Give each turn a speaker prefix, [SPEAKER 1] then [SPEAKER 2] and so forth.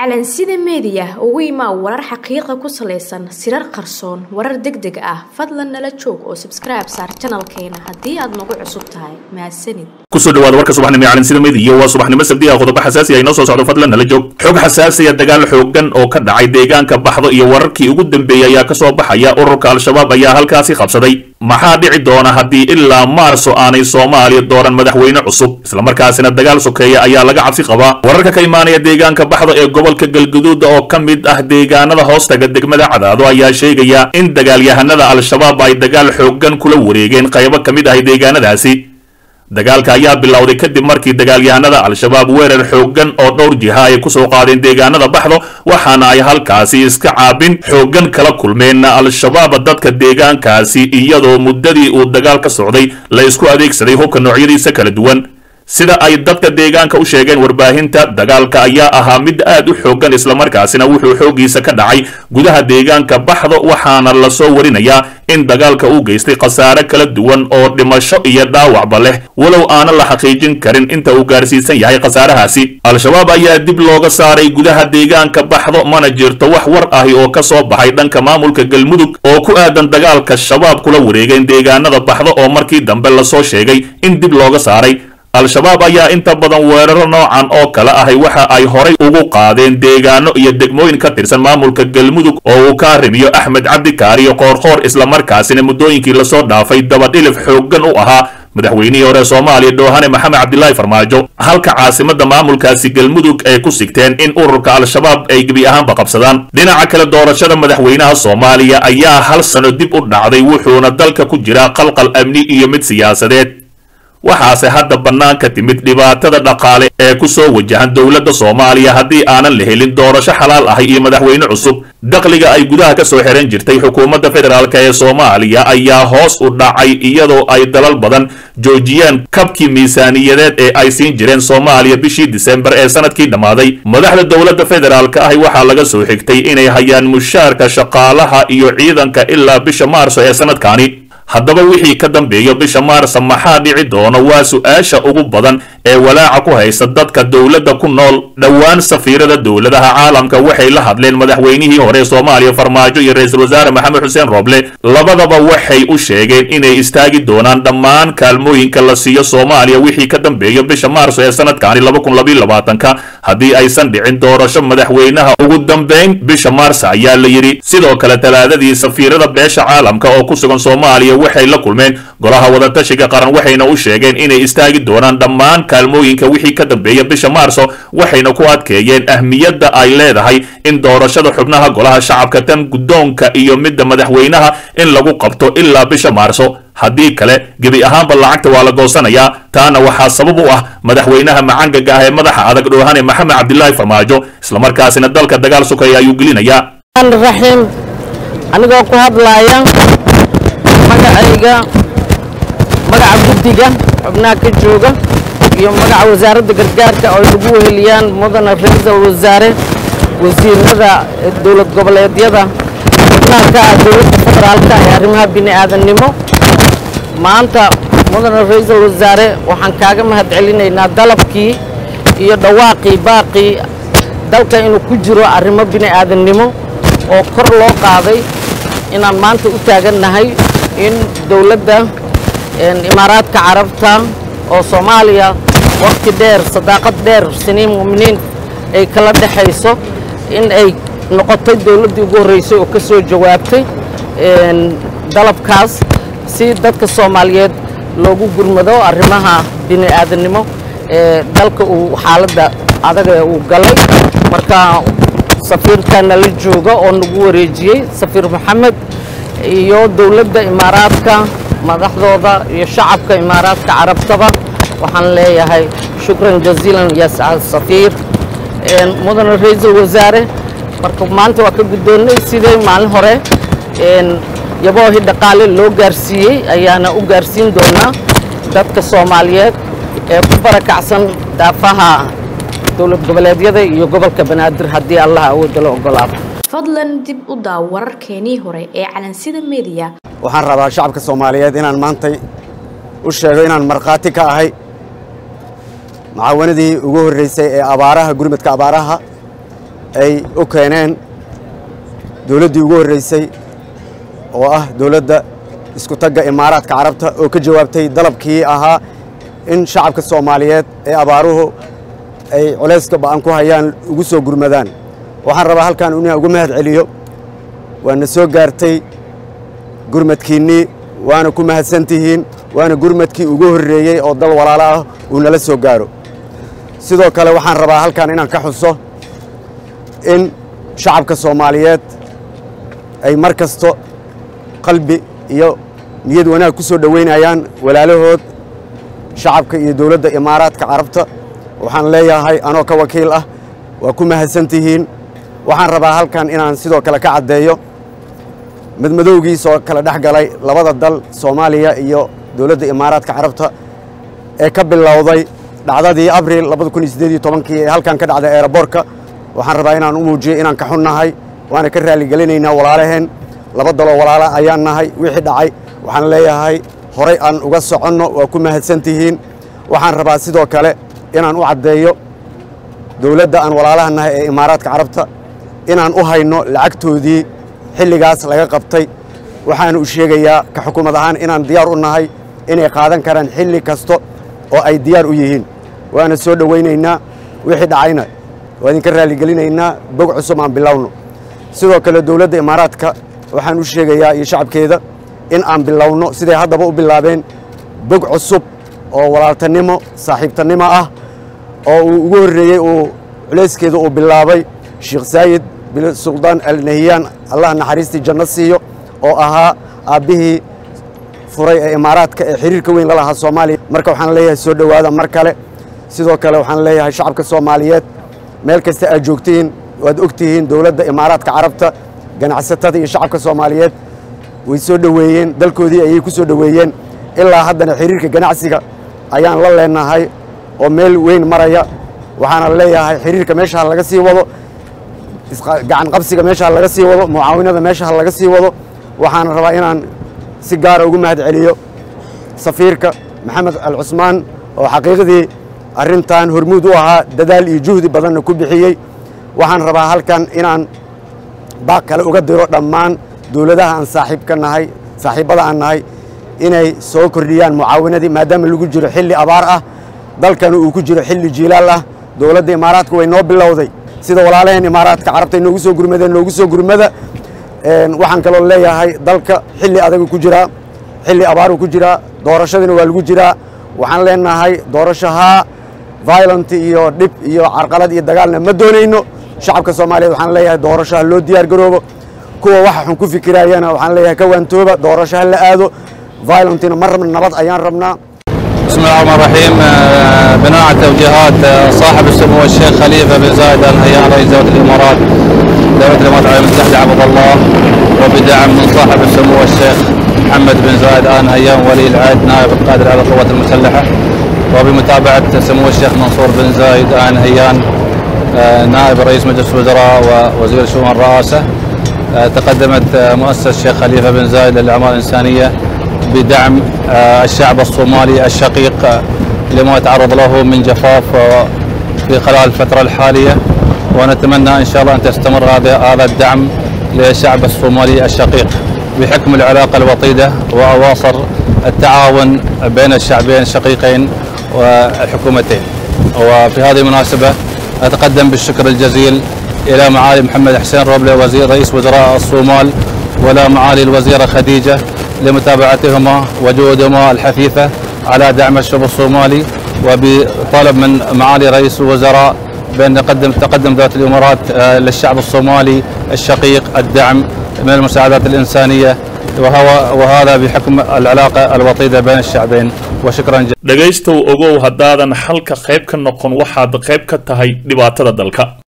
[SPEAKER 1] calansida meediya ugu imaa warar xaqiiqa ku salaysan sirar qarsoon warar deg deg ah fadlan nala joog oo sabskribe saar janalkeena haddii aad nagu cusub tahay mahadsanid
[SPEAKER 2] kusoo dhawaada warka subaxnimo ee calansida meediya waa subaxnimo sabdi ah qodobo xasaasi ah inoo soo socdo fadlan nala joog xog xasaasiya dagaal xoogan oo ka dhacay deegaanka baxdo iyo wararkii ugu dambeeyey ayaa kasoo baxaya ururka al-shabaab ayaa halkaasi qabsaday maxaa dhici doona haddii ilaa maarso aanay soomaaliya dooran madaxweyne cusub islamarkaasina dagaal sokeeya ayaa laga cabsi qabaa wararka ka imaanaya deegaanka baxdo ee gobolka galguduud oo ka mid ah deegaanada hoostaga degmada cadaado ayaa sheegaya in dagaalyahanada al-shabaab ay dagaal xoogan kula wareegeen qaybo ka mid ah deegaanadaasi dagaalka ayaa bilowday kadib markii dagaalyahanada al-shabaab weerar xoogan oo dhowr jiha ay kusoo qaadeen deegaanada baxdo waxaana ay halkaasi iska caabin xoogan kala kulmeen al-shabaab dadka deegaankaasi iyadoo muddadii uu dagaal ka socday la isku adeegsaday hubka noocyadiisa kala duwan sida ay dadka deegaanka u sheegeen warbaahinta dagaalka ayaa ahaa mid aad u xoogan islamarkaasina wuxuu xooggiisa ka dhacay gudaha deegaanka baxdo waxaana lasoo warinayaa in dagaalka uu geystay khasaare kala duwan oo dhimasho iyo dhaawacba leh walow aanan la xaqiijin karin inta uu gaarsiisan yahay khasaarahaasi al-shabaab ayaa dib looga saaray gudaha deegaanka baxdo mana jirto wax war ahi oo ka soo baxay dhanka maamulka galmudug oo ku aadan dagaalka shabaab kula wareegeen deegaanada baxdo oo markii dambe lasoo sheegay in dib looga saaray al-shabaab ayaa inta badan weeraro noocan oo kale ahay waxa ay horay ugu qaadeen deegaano iyo degmooyin ka tirsan maamulka galmudug oo uu ka arrimiyo axmed cabdikaariyo qoorqoor islamarkaasina muddooyinkii lasoo dhaafay dabadhilif xooggan u ahaa madaxweynihii hore soomaaliya dhoohane maxamed cabdilaahi farmaajo halka caasimada maamulkaasi galmudug ay ku sigteen in ururka al-shabaab ay gebi ahaanba qabsadaan dhinaca kale doorashada madaxweynaha soomaaliya ayaa hal sano dib u dhacday wuxuuna dalka ku jiraa qalqal amni iyo mid siyaasadeed waxaase hadda bannaan ka timid dhibaatada dhaqaale ee ku soo wajahan dowladda soomaaliya haddii aanan la helin doorasho xalaal ahay iyo madaxweyne cusub dakhliga ay gudaha ka soo xiran jirtay xukuumadda federaalk ee soomaaliya ayaa hoos u dhacay iyadoo ay dalal badan joojiyeen kabkii miisaaniyadeed ee ay siin jireen soomaaliya bishii disembar ee sanadkii dhammaaday madaxda dowladda federaalk ahi waxaa laga soo xigtay inay hayaan mushaarka shaqaalaha iyo ciidanka ilaa bisha maarso ee sanadkaani haddaba wixii ka dambeeya bisha maarsa maxaa dhici doona waa su-aasha ugu badan ee walaaca ku haysta dadka dowladda ku nool dhowaan safiirada dowladaha caalamka waxay la hadleen madaxweynihii hore soomaaliya farmaajo iyo ra-iisul wasaare maxamed xuseen rooble labadaba waxay u sheegeen inay istaagi doonaan dhammaan kaalmooyinka la siiyo soomaaliya wixii ka dambeeya bisha maarso ee sanadkaani ka haddii aysan dhicin doorasho madaxweynaha ugu dambayn bisha maarsa ayaa la yidhi sidoo kale talaadadii safiirada beesha caalamka oo ku sugan soomaaliya waxay la kulmeen golaha wadatashiga qaran waxayna u sheegeen inay istaagi doonaan dhammaan kaalmooyinka wixii ka dambeeya bisha maarso waxayna ku adkeeyeen ahmiyadda ay leedahay in doorashada xubnaha golaha shacabka tan guddoonka iyo midda madaxweynaha in lagu qabto ilaa bisha maarso haddii kale gebi ahaanba lacagta waa la goosanayaa taana waxaa sabab u ah madaxweynaha macangaga ah ee madaxa adag dhoohane maxamed cabdilaahi farmaajo islamarkaasina dalka dagaal sukaya ayuu gelinayaa
[SPEAKER 3] raxiim anigoo ku hadlaaya magacayga magaca guddiga xubnaha ka jooga iyo magaca wasaaradda gargaarka oo ay lagu weheliyaan mudana ra-iisul wasaare wasiirada dowlad goboleedyada xubnaha ka ah dowladda federaalka ee arrimaha bini'aadannimo maanta mudana ra-iisul wasaare waxaan kaaga mahad celinaynaa dalabkii iyo dhawaaqii baaqii dalka inuu ku jiro arrimo bini'aadannimo oo kor loo qaaday inaan maanta u taagannahay in dowladda imaaraadka carabta oo soomaaliya waqti dheer sadaaqad dheer siniin mu'miniin ay kala dhexayso in ay noqotay dowladdii ugu horreysay oo ka soo jawaabtay dalabkaas si dadka soomaaliyeed loogu gurmado arrimaha bini'aadannimo ee dalka uu xaaladda adaga uu galay marka safiirkana la jooga oo nagu wareejiyey safiir maxamed iyo dowladda imaaraadka madaxdooda iyo shacabka imaaraadka carabtaba waxaan leeyahay shukran jaziilan ya safiir mudana ra-iisul wasaare marka maanta waa ka guddoonnay sidee maalin hore yaboohi dhaqaale loo gaarsiiyey ayaana u gaarsiin doonaa dadka soomaaliyeed ee ku barakacsan daafaha dowlad goboleedyada iyo gobolka banaadir haddii allah awoodda la ogolaado
[SPEAKER 1] fadlan dib u daaw wararkeenii hore ee calansida meediya
[SPEAKER 4] waxaan rabaa shacabka soomaaliyeed inaan maantay u sheego inaan markhaati ka ahay macaawanadii ugu horreysay ee abaaraha gurmadka abaaraha ay u keeneen dowladdii ugu horreysay oo ah dowladda isku tagga imaaraadka carabta oo ka jawaabtay dalabkii ahaa in shacabka soomaaliyeed ee abaaruhu ay culayska ba'an ku hayaan ugu soo gurmadaan waxaan rabaa halkan inaan ugu mahad celiyo waana soo gaartay gurmadkiinnii waana ku mahadsantihiin waana gurmadkii ugu horreeyey oo dal walaalo ah uu nala soo gaaro sidoo kale waxaan rabaa halkan inaan ka xuso in shacabka soomaaliyeed ay mar kasto qalbi iyo niyad wanaag ku soo dhoweynayaan walaalahood shacabka iyo dowladda imaaraadka carabta waxaan leeyahay anoo ka wakiil ah waa ku mahadsantihiin waxaan rabaa halkan inaan sidoo kale ka caddeeyo madmadowgiisoo kala dhex galay labada dal soomaaliya iyo dowladda imaaraadka carabta ee ka bilowday dhacdadii abril kii ee halkan ka dhacday eeraboorka waxaan rabaa inaan u muujiyo inaan ka xunnahay waana ka raalligelinaynaa walaalaheen laba daloo walaala ayaan nahay wixii dhacay waxaan leeyahay horay aan uga soconno waa ku mahadsantihiin waxaan rabaa sidoo kale inaan u caddeeyo dowladda aan walaalaha nahay ee imaaraadka carabta inaan u hayno lacagtoodii xilligaas laga qabtay waxaan u sheegayaa ka xukuumad ahaan inaan diyaar u nahay inay qaadan karaan xilli kasta oo ay diyaar u yihiin waana soo dhowaynaynaa wixii dhacayna waa idinka raalligelinaynaa bog cusub aan bilowno sidoo kale dowladda imaaraadka waxaan u sheegayaa iyo shacabkeeda in aan bilowno siday haddaba u bilaabeen bog cusub oo walaaltanimo saaxiibtannimo ah oo uu ugu horreeyey uu culayskeeda uu bilaabay sheekh saayid bin suldaan alnahiyaan allah naxariistii janno siiyo oo ahaa aabbihii furay ee imaaraadka ee xiriirka weyn la lahaa soomaaliya marka waxaan leeyahay soo dhowaada mar kale sidoo kale waxaan leeyahay shacabka soomaaliyeed meel kasta aad joogtihiin waad og tihiin dowladda imaaraadka carabta ganacsatada iyo shacabka soomaaliyeed way soo dhoweeyeen dalkoodii ayay ku soo dhoweeyeen ilaa haddana xiriirka ganacsiga ayaan la leenahay oo meel weyn maraya waxaana leeyahay xiriirka meesha laga sii wado gacan qabsiga meesha laga sii wado mucaawinada meesha laga sii wado waxaana rabaa inaan si gaara ugu mahad celiyo safiirka maxamed al cusmaan oo xaqiiqdii arrintan hormuud u ahaa dadaal iyo juhdi badanna ku bixiyey waxaan rabaa halkan inaan baaq kale uga diro dhammaan dowladaha aan saaxiibka nahay saaxiibbada aan nahay inay soo kordhiyaan mucaawinadii maadaama lagu jiro xilli abaar ah dalkana uu ku jiro xilli jiilaal ah dowladda imaaraadka way noo bilowday sida walaalaheen imaaraadka carabta noogu soo gurmadeen noogu soo gurmada waxaan kaloo leeyahay dalka xilli adagu ku jiraa xilli abaaru ku jiraa doorashadina waa lagu jiraa waxaan leenahay doorashahaa violent iyo dhib iyo carqalad iyo dagaalna ma doonayno shacabka soomaaliyeed waxaan leeyahay doorasho ha loo diyaar garoobo kuwa waxa xun ku fikiraayana waxaan leeyahay ka waantooba doorasho ha la aado violentina ma rabna nabad ayaan rabnaa
[SPEAKER 5] بسم الله الرحمن الرحيم آه، بناء على توجيهات آه، صاحب السمو الشيخ خليفه بن زايد ال نهيان رئيس دوله الامارات دوله الامارات العربيه المتحده عبد الله وبدعم من صاحب السمو الشيخ محمد بن زايد ال نهيان ولي العهد نائب القائد العام للقوات المسلحه وبمتابعه سمو الشيخ منصور بن زايد ال نهيان آه، نائب رئيس مجلس الوزراء ووزير شؤون الرئاسه آه، تقدمت آه، مؤسسه الشيخ خليفه بن زايد للاعمال الانسانيه بدعم آه، الشعب الصومالي الشقيق آه، لما يتعرض له من جفاف آه، في خلال الفترة الحالية ونتمنى إن شاء الله أن تستمر هذا هذا الدعم للشعب الصومالي الشقيق بحكم العلاقة الوطيدة وأواصر التعاون بين الشعبين الشقيقين والحكومتين وفي هذه المناسبة أتقدم بالشكر الجزيل إلى معالي محمد حسين روبلي وزير رئيس وزراء الصومال ولا معالي الوزيرة خديجة لمتابعتهما وجهودهما الحثيثة على دعم الشعب الصومالي وبطلب من معالي رئيس الوزراء بأن نقدم تقدم ذات الإمارات آه، للشعب الصومالي الشقيق الدعم من المساعدات الإنسانية وهو وهذا بحكم العلاقة الوطيدة بين الشعبين وشكرا جزيلا
[SPEAKER 2] dhegaystow ogow haddaadan xalka qayb ka noqon waxaad qayb ka tahay dhibaatada dalka